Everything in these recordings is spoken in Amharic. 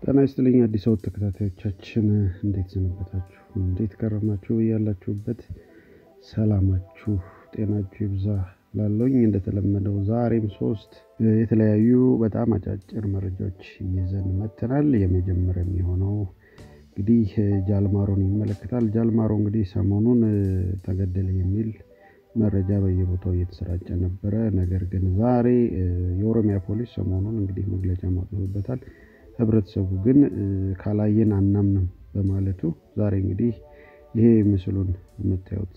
ጤና ይስጥልኝ አዲስ አበባ ተከታታዮቻችን እንዴት ሰነበታችሁ? እንዴት ከረማችሁ? ያላችሁበት ሰላማችሁ ጤናችሁ ይብዛ ላለውኝ እንደተለመደው ዛሬም ሶስት የተለያዩ በጣም አጫጭር መረጃዎች ይዘን መጥተናል። የመጀመሪያ የሚሆነው እንግዲህ ጃልማሮን ይመለከታል። ጃልማሮ እንግዲህ ሰሞኑን ተገደለ የሚል መረጃ በየቦታው እየተሰራጨ ነበረ። ነገር ግን ዛሬ የኦሮሚያ ፖሊስ ሰሞኑን እንግዲህ መግለጫ ማውጥቶበታል። ህብረተሰቡ ግን ካላየን አናምንም በማለቱ ዛሬ እንግዲህ ይሄ ምስሉን የምታዩት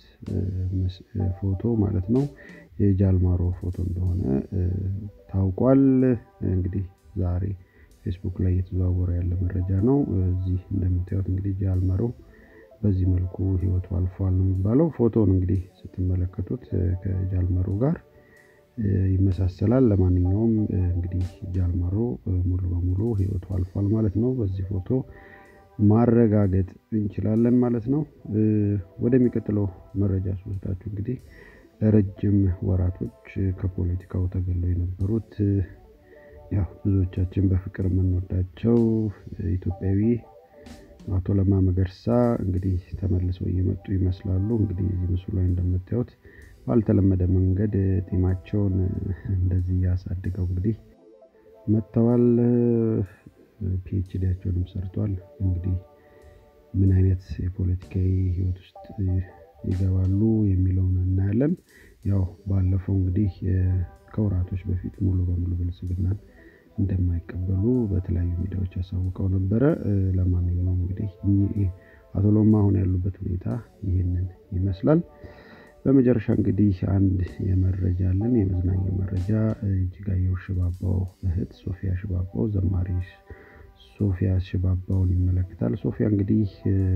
ፎቶ ማለት ነው የጃልማሮ ፎቶ እንደሆነ ታውቋል። እንግዲህ ዛሬ ፌስቡክ ላይ እየተዘዋወረ ያለ መረጃ ነው። እዚህ እንደምታዩት እንግዲህ ጃልማሮ በዚህ መልኩ ህይወቱ አልፏል ነው የሚባለው። ፎቶን እንግዲህ ስትመለከቱት ከጃልማሮ ጋር ይመሳሰላል። ለማንኛውም እንግዲህ ጃልማሮ ሙሉ በሙሉ ህይወቱ አልፏል ማለት ነው። በዚህ ፎቶ ማረጋገጥ እንችላለን ማለት ነው። ወደሚቀጥለው መረጃ ስወስዳችሁ እንግዲህ ለረጅም ወራቶች ከፖለቲካው ተገለው የነበሩት ያው ብዙዎቻችን በፍቅር የምንወዳቸው ኢትዮጵያዊ አቶ ለማ መገርሳ እንግዲህ ተመልሰው እየመጡ ይመስላሉ። እንግዲህ እዚህ ምስሉ ላይ እንደምታዩት ባልተለመደ መንገድ ጢማቸውን እንደዚህ ያሳድገው እንግዲህ መጥተዋል። ፒኤችዲያቸውንም ሰርቷል። እንግዲህ ምን አይነት የፖለቲካዊ ህይወት ውስጥ ይገባሉ የሚለውን እናያለን። ያው ባለፈው እንግዲህ ከወራቶች በፊት ሙሉ በሙሉ ብልጽግናን እንደማይቀበሉ በተለያዩ ሚዲያዎች ያሳውቀው ነበረ። ለማንኛውም እንግዲህ አቶ ለማ አሁን ያሉበት ሁኔታ ይህንን ይመስላል። በመጨረሻ እንግዲህ አንድ የመረጃ አለን፣ የመዝናኛ መረጃ እጅጋየሁ ሽባባው እህት ሶፊያ ሽባባው ዘማሪ ሶፊያ ሽባባውን ይመለከታል። ሶፊያ እንግዲህ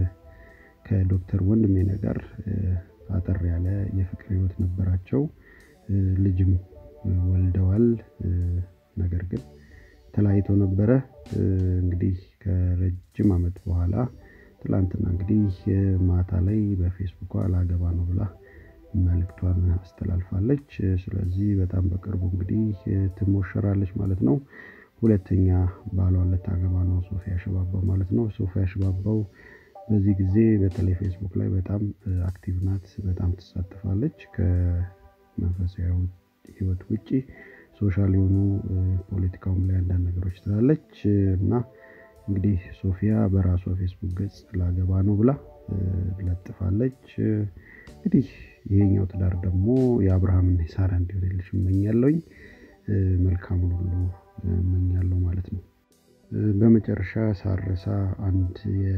ከዶክተር ወንድሜነ ጋር አጠር ያለ የፍቅር ህይወት ነበራቸው። ልጅም ወልደዋል። ነገር ግን ተለያይተው ነበረ። እንግዲህ ከረጅም ዓመት በኋላ ትላንትና እንግዲህ ማታ ላይ በፌስቡኳ ላገባ ነው ብላ መልእክቷን አስተላልፋለች። ስለዚህ በጣም በቅርቡ እንግዲህ ትሞሸራለች ማለት ነው። ሁለተኛ ባሏን ልታገባ ነው ሶፊያ ሽባባው ማለት ነው። ሶፊያ ሽባባው በዚህ ጊዜ በተለይ ፌስቡክ ላይ በጣም አክቲቭ ናት፣ በጣም ትሳተፋለች። ከመንፈሳዊ ህይወት ውጭ ሶሻል የሆኑ ፖለቲካውም ላይ አንዳንድ ነገሮች ትላለች እና እንግዲህ ሶፊያ በራሷ ፌስቡክ ገጽ ላገባ ነው ብላ ለጥፋለች። እንግዲህ ይሄኛው ትዳር ደግሞ የአብርሃምና የሳራ እንዲሆንልሽ እመኛለሁኝ። መልካሙን ሁሉ እመኛለሁ ማለት ነው። በመጨረሻ ሳረሳ አንድ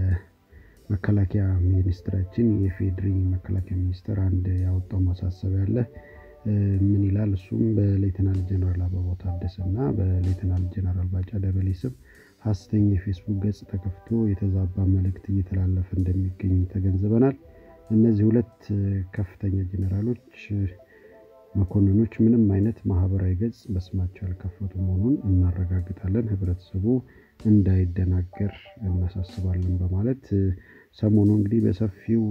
የመከላከያ ሚኒስትራችን የፌድሪ መከላከያ ሚኒስትር አንድ ያወጣው ማሳሰቢያ አለ። ምን ይላል? እሱም በሌተናል ጀነራል አበባው ታደሰ እና በሌተናል ጀነራል ባጫ ደበሌ ስም ሀሰተኛ የፌስቡክ ገጽ ተከፍቶ የተዛባ መልእክት እየተላለፈ እንደሚገኝ ተገንዝበናል። እነዚህ ሁለት ከፍተኛ ጀኔራሎች መኮንኖች ምንም አይነት ማህበራዊ ገጽ በስማቸው ያልከፈቱ መሆኑን እናረጋግጣለን። ህብረተሰቡ እንዳይደናገር እናሳስባለን በማለት ሰሞኑ እንግዲህ በሰፊው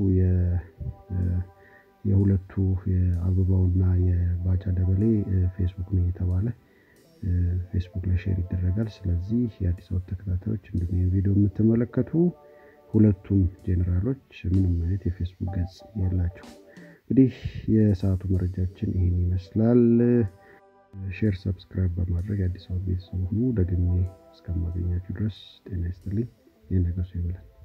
የሁለቱ የአበባውና የባጫ ደበሌ ፌስቡክ ነው እየተባለ ፌስቡክ ላይ ሼር ይደረጋል። ስለዚህ የአዲስ አበባ ተከታታዮች እንዲሁም ቪዲዮ የምትመለከቱ ሁለቱም ጄኔራሎች ምንም አይነት የፌስቡክ ገጽ የላቸው። እንግዲህ የሰዓቱ መረጃችን ይህን ይመስላል። ሼር፣ ሰብስክራይብ በማድረግ የአዲስ አበባ ቤተሰብ ሁኑ። ደግሜ እስከማገኛችሁ ድረስ ጤና ይስጥልኝ። የነገሱ ይበላል።